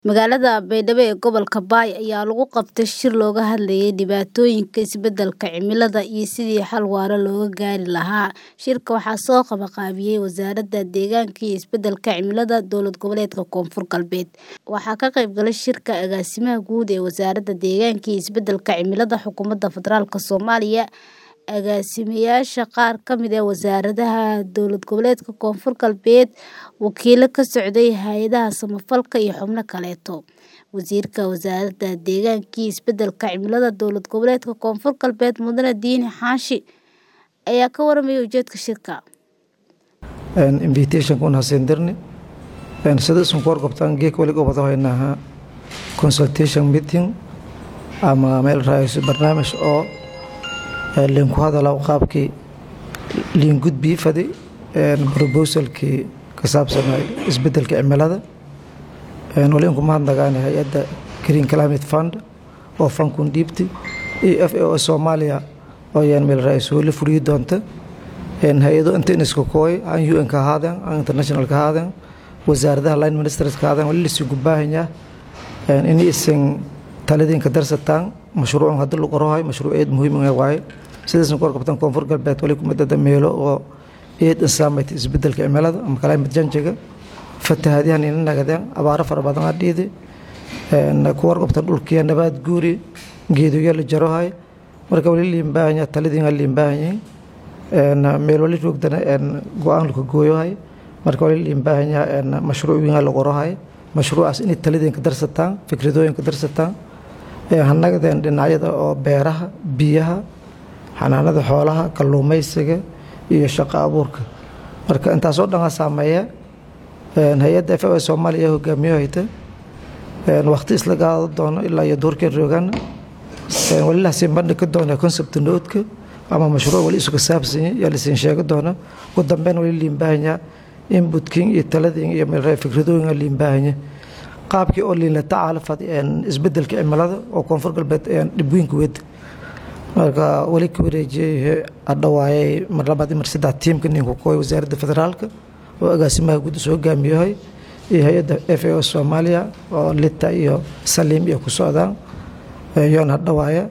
Magaalada Baydhabo ee gobolka Bay ayaa lagu qabtay shir looga hadlayay dhibaatooyinka isbeddelka cimilada iyo sidii xal waara looga gaari lahaa. Shirka waxaa soo qabanqaabiyay Wasaaradda Deegaanka iyo Isbeddelka Cimilada Dowlad Goboleedka Koonfur Galbeed. Waxaa ka qayb galay shirka Agaasimaha Guud ee Wasaaradda Deegaanka iyo Isbeddelka Cimilada Xukuumadda Federaalka Soomaaliya, agaasimayaasha qaar ka mid ah wasaaradaha Dowlad Goboleedka Koonfur Galbeed, wakiillo ka socday hay'adaha samafalka iyo xubno kaleeto. Wasiirka Wasaaradda Deegaanka iyo Isbeddelka Cimilada Dowlad Goboleedka Koonfur Galbeed Mudane Diini Xaashi ayaa ka warramay ujeedka shirka. invitation kuna hasendirni sida isun kuwar qabtaan geek wali gobada haynaha consultation meeting ama meel raayso barnaamij oo linku hadala qaabkii liin gudbii fadi proposalkii ka saabsanay isbeddelka cimilada wali inku mahadnagaani hay-adda green climate fund oo fankun dhiibti iyo f a o soomaaliya oo yaan meel raayso wali fuliyi doonta hay-ado inta iniska kooy aan un ka ahaadeen aan international ka ahaadeen wasaaradaha line ministers ka ahaadeen wali lasigu baahanyaa in isin taladiinka darsataan mashruucan hadda lagu qorahay mashruuc eed muhiim ah waaye sidaasan ku warqabtaan koonfur galbeed wali kumadada meelo oo eed insaamayta isbeddelka cimilada ama climate change-ga fatahaadyahan ina nagadeen abaaro fara badan aa dhiidi ku warqabtaan dhulkiya nabaad guuri geedoya la jarohay marka wali liin baahanyaa taladiin liin baahanyihin meel wali joogdana go-aan laka gooyohay marka wali liin baahanyaa mashruuc wiin la qorahay mashruucaas inay taladiinka darsataan fikradooyinka darsataan hanagadeen dhinacyada oo beeraha biyaha xanaanada xoolaha kalluumaysiga iyo shaqo abuurka marka intaasoo dhan saameeya hay-adda f soomaaliya hogaamiyo hayta waqti isla qaado doono ilaa iyo duurkeen roogana wali lasiin bandhigi doona concept noodka ama mashruuc wali isu kasaabsanya yaa lasiin sheegi doona ugu dambeyn wali liin baahanyaa inbutkin iyo taladin iyo meel fikradooyin liin baahanya qaabkii oo liinla tacaala fadi isbeddelka cimilada oo koonfur galbeed dhibweynka wed marka wali ka wareejiyey adhawaayay mar labaad mar saddex tiimka ninku kooy wasaaradda federaalka oo agaasimaha guud soo hogaamiyahay iyo hay-adda f a o soomaaliya oo lita iyo saliim iyo ku socdaan yoon hadhawaaya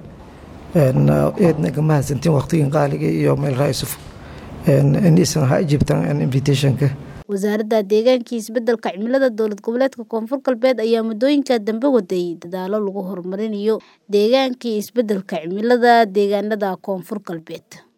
eedna ka mahadsantiin waqtigin qaaliga iyo meel raayusuf inaysan ha ajibtaan invitationka wasaaradda deegaanka iyo isbeddelka cimilada dowlad goboleedka koonfur galbeed ayaa muddooyinka dambe waday dadaalo lagu horumarinayo deegaanka iyo isbeddelka cimilada deegaanada koonfur galbeed